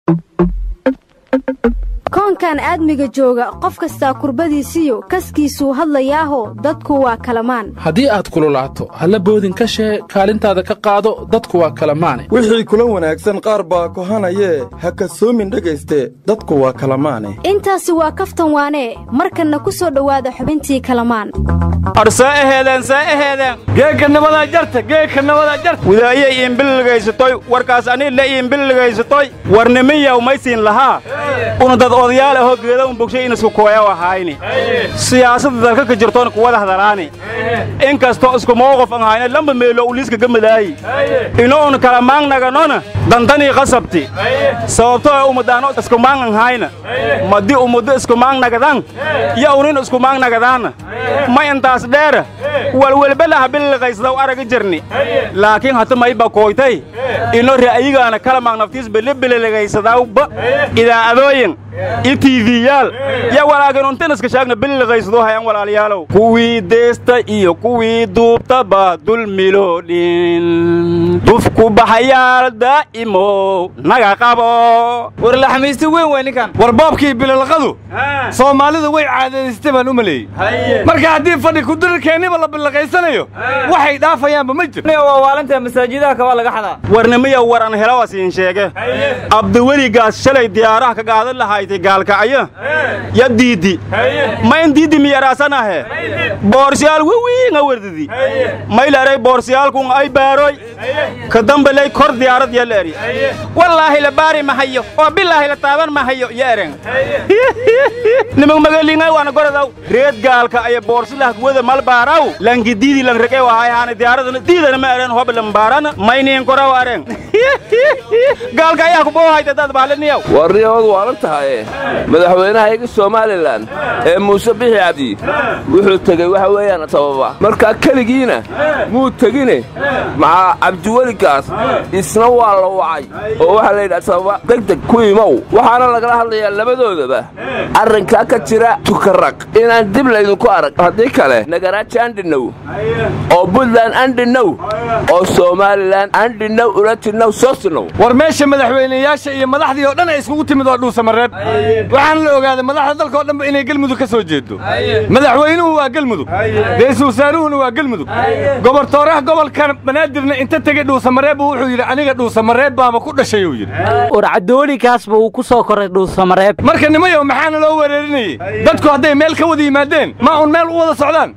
koonkan aadmiga jooga qof kastaa kurbadiisiyo kaskiisuu hadlayaaho dadku waa kalamaan haddii aad kululaato halla boodin ka shee kaalintaada ka qaado dadku waa kalamaane wixii kula wanaagsan qaar baa kohanayee ha kasoomin dhegayste dadku waa kalamaane intaasi waa kaftan waanee markanna ku soo dhowaada xubintii kalamaan geekanabadaa jarta geekanabadaa jarta widaayay iinbilligaysatoy warkaas anila iinbilligaysatoy warnimiyaw maysiin lahaa una dad odayaal ahoo geeda un bogshay in isku kooyaw ahayni siyaasadda dalka ka jirtoon kuwada hadalaani in kastoo isku mowqof an hayna lamba meelo uliiska gamadaayi ino un kala maangnaganona dantanii qasabti sababtoo umadaano isku maang an hayna madi umuddo isku maangnagadan yo unin isku maangnagadaanna ma intaas dheera walwelbelaha billiqaysdaw araga jirni laakiin hata mayba kooytay ino ra'yigaana kala maangnaftiis bilibililigaysadawba idaa'adooyin iyo tiifiyaal ya walaakin untin iska shaagna billiqaysdoo hayan walaalayaalow kuwii deesta iyo kuwii duubtaba dulmiloodhin dufku baxayaal daa'imow naga qabo war laxmaysti weyn waa ninkan war boobkii bililqadu soomaalidu way caadaystay baan u maleeyey marka haddii fadhi kudirirkeenniba la billiqaysanayo waxay dhaafayaanba ma jir waa waalantaa masaajidaha kabaa laga xadaa warnimiya war an helawasiin sheege abdiweligaas shalay diyaaraha ka qaadan lahaytay gaalkacyo ya diiddi ma in diiddi miyaraasanahe boorsiyaal wiwiinga werdidi maylaray boorsiyaalkun ay baaroy ka dambaley kor diyaarad ya leeri wallaahi la baari mahayo oo bilaahi la taaban mahayo ya eren nimag magalingay waana gorodaw reed gaalka aya boorsilah kuwada malbaaraw langi diidi lang rege wahay haana diyaaradana diidana ma eren hoba lambaarana mayniin koraw aren gaalka ayaa ku boohayta dad baaliniyaw warniyahoodu waalan tahaye madaxweynaha iga somalilan ee muuse bixi cabdi wuxuu tegey waxa weeyaan sababa markaa keligiina muu tegine maxaa cabdiweligaas isna waa la wacay oo waxaa la yidhaha sababa degdeg ku imow waxaana lagala hadlayaa labadoodaba arrinkaa ka jira tukaraq inaan dib laydinku arag haddii kale nagaraaji andhinow oo buntland andhinow oo somalilan andhinow ulatinow soosinow war meesha madaxweyneyaasha iyo madaxdii oo dhan ay iskugu timid oo dhuusamareeb waxaana la ogaaday madaxda dalka oo dhanba inay gelmudug ka soo jeedo madaxweynuhu waa gelmudug ra'iisul wasaaruhuna waa gelmudug gobortooraha gobolkan banaadirna inta tegey dhuusamareebbu wuxuu yidhi aniga dhuusamareeb baaba ku dhashay uu yidhi war caddoolikaasba uu ku soo koray dhuusamareeb marka nimayow maxaana loo wereerinayey dadku hadday meel ka wada yimaadeen ma un meel u wada socdaan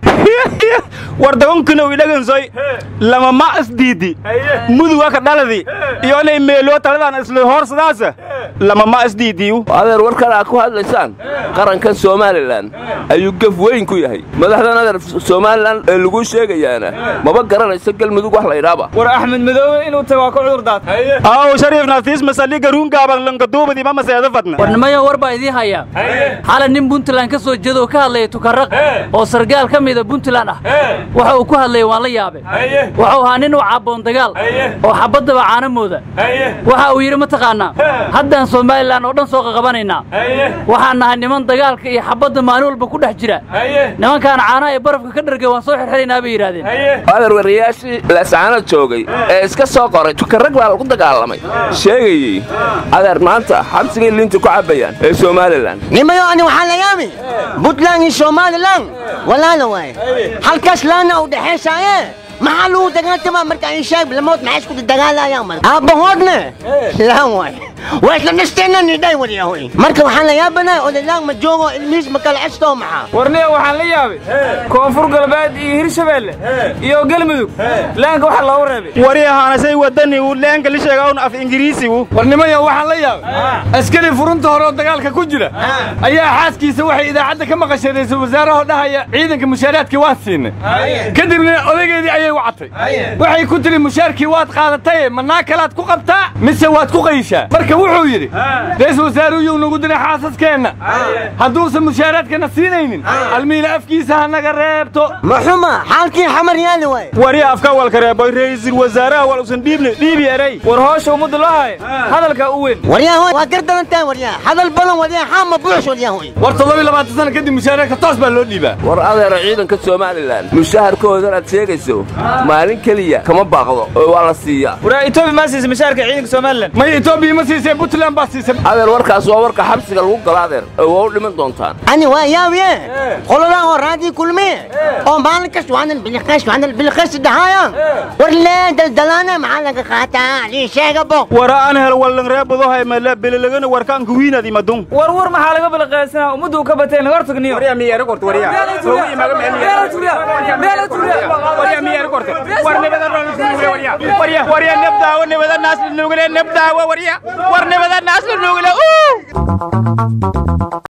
war dabankinow idhagansoy lama ma isdiiddi muduga ka dhaladi iyo inay meeloo taladaan isla hoorsadaasa lama ma isdiiddiyu adeer warkan aad ku hadlaysaan qarankan somalilan ayuu gef weyn ku yahay madaxdan adeer somalilan ee laguu sheegayaana maba garanayso gelmudug wax laydhaaba war axmed madoobe inuu tago waa ka cudurdaad aw shariif nafiis masaliga ruungaaban lankaduubadi ma maseeda fadna war nimayo war baa idiin hayaa xalay nin puntland ka soo jeeda oo ka hadlaya tukarraq oo sargaal ka mida puntland ah waxa uu ku hadlaya waan la yaabe wuxuu ahaa nin u caabboon dagaal oo xabaddaba caanamooda waxa uu yidhi mataqaannaa haddaan somalilan oo dhan soo qaqabanaynaa waxaan nahay niman dagaalka iyo xabadda maalin walba ku dhex jira nimankaan caanaha ee barafka ka dhargay waan soo xirxiraynaa bay yidhaahdeen adeer wariyaashii leescaanad joogay ee iska soo qoray tukarrag baa lagu dagaalamay sheegayey adeer maanta xabsigay liinta ku cabbayaan ee somalilan nimayo ani waxaan la yaami buntland iyo somalilan walaala waaye halkaas laana u dhexaysaaye maxaa lagu dagaaltamaa marka ay sheeg lamood maxay isku dagaalayaan marka aabbahoodna laan waay waa isla dhisteenna nidhay waryahoy marka waxaan la yaabanahay odalaan ma joogo ilmihiis ma kala cestoo maxaa warniya waxaan la yaabay koonfur galbeed iyo hirshabeelle iyo galmudug laanka waxa loogu reebay wari ahaanasay wadani uu leenka la sheegawn af ingiriisigu war nimayo waxaan la yaabay askari furunta hore oo dagaalka ku jira ayaa xaaskiisa waxay idaacadda ka maqashay ra'iisul wasaaraha dhahaya ciidanka mushaaraadkii waan siinay kadibna odaygeedii ayay wacatay waxay ku tiri mushaarkii waad qaadataye manaa kalaad ku qabtaa mise waad ku qayshaa marka wuxuu yidhi ra'iisul wasaaruyuu nagu diray xaasaskeenna hadduusan mushaaraadkana siinaynin almiina afkiisa ha naga reebto ma xuma xaalkii xamar yaali waay wari afka walka reeboy ra'iisul wasaaraha wal usan dhiibni dhiibi eray war hoosha ummadda loo haya hadalka u weyn waryahoy waa gardarantahay waryaa hadal badan waryaa xaama buuxs waryahoy war toddobiy labaatan sana kadib mushaaraadka toos baa loo dhiibaa war adeero ciidanka somalilan mushaharkoodan aad sheegayso maalin keliya kama baaqdo oo waa la siiyaa waraa etoobiya ma siisa mushaarka ciidanka somalilan maya etoobiya ma siisa siisay puntland baa siisay adeer warkaas waa warka xabsiga lagu galo adeer oo waa u dhiman doontaan ani waa yaabiye qoladan oo raadii kulmiye oo maalin kasta waanan biliqays waanan biliqays dhahaya war lee daldalaana maxaa laga qaataa lii sheega bo wara aan hel wallan reebadohay mala belelagana warkaan kuwiinadi madun war war maxaa laga balaqaysanaa ummaddu ka batay naga hortagniyo warya miyaara korto warya war nibada warya warya warya nabdaawo nibada naas la nuugule nabdaawo warya war nibada naas la nuugule